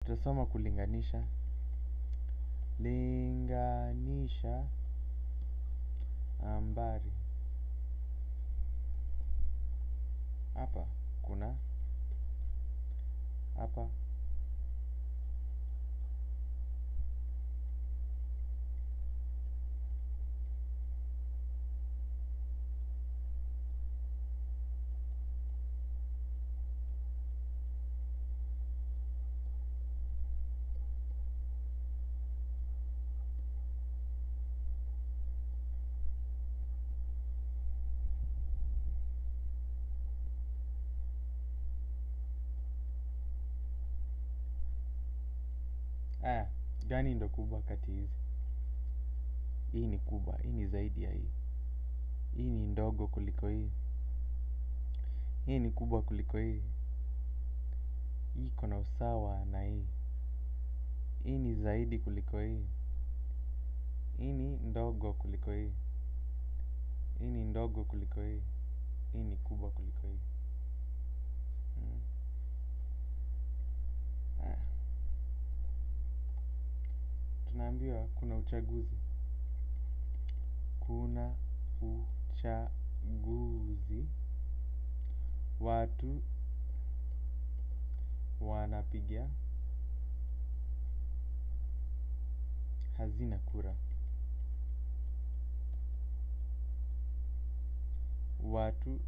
tutasoma kulinganisha linganisha ambari hapa kuna hapa aya gani ndo kubwa kati hizi hii ni kubwa hii ni zaidi ya hii hii ni ndogo kuliko hii hii ni kubwa kuliko hii hii iko na usawa na hii hii ni zaidi kuliko hii hii ni ndogo kuliko hii hii ni ndogo kuliko hii hii ni kubwa kuliko hii mm. Aya. tunaambiwa kuna uchaguzi kuna uchaguzi watu wanapiga hazina kura watu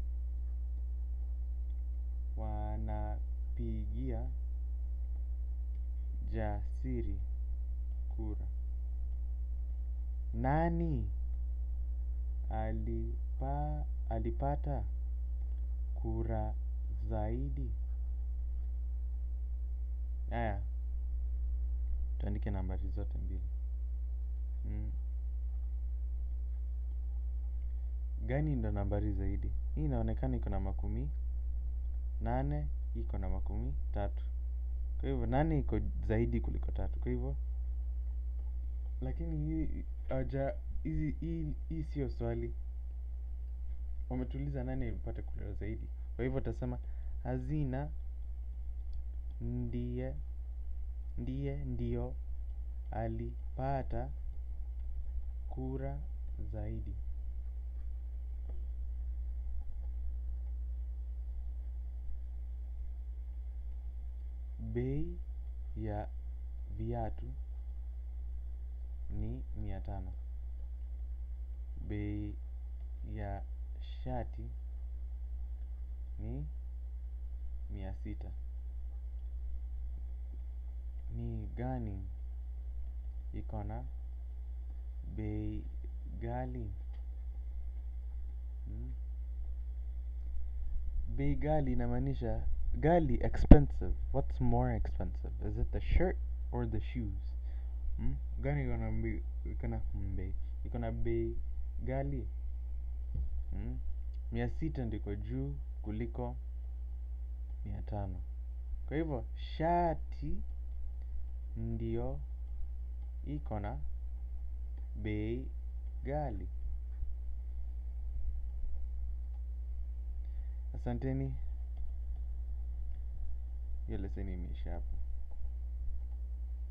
wanapigia jasiri kura nani alipa, alipata kura zaidi aya tuandike nambari zote mbili mm. gani ndo nambari zaidi hii inaonekana iko na makumi nane iko na makumi tatu kwa hivyo nane iko zaidi kuliko tatu kwa hivyo lakini hii haja hizi hii hii sio swali wametuuliza nani alipata kura zaidi kwa hivyo utasema hazina ndiye ndiye ndio alipata kura zaidi bei ya viatu ni mia tano bei ya shati ni mia sita ni gani iko na bei ghali hmm? bei ghali inamaanisha ghali expensive what's more expensive is it the shirt or the shoes hmm? gani iko na bei iko na bei iko na bei ghali hmm? mia sita ndiko juu kuliko mia tano kwa hivyo shati ndio iko na bei ghali asanteni hiyo leseni imeisha hapa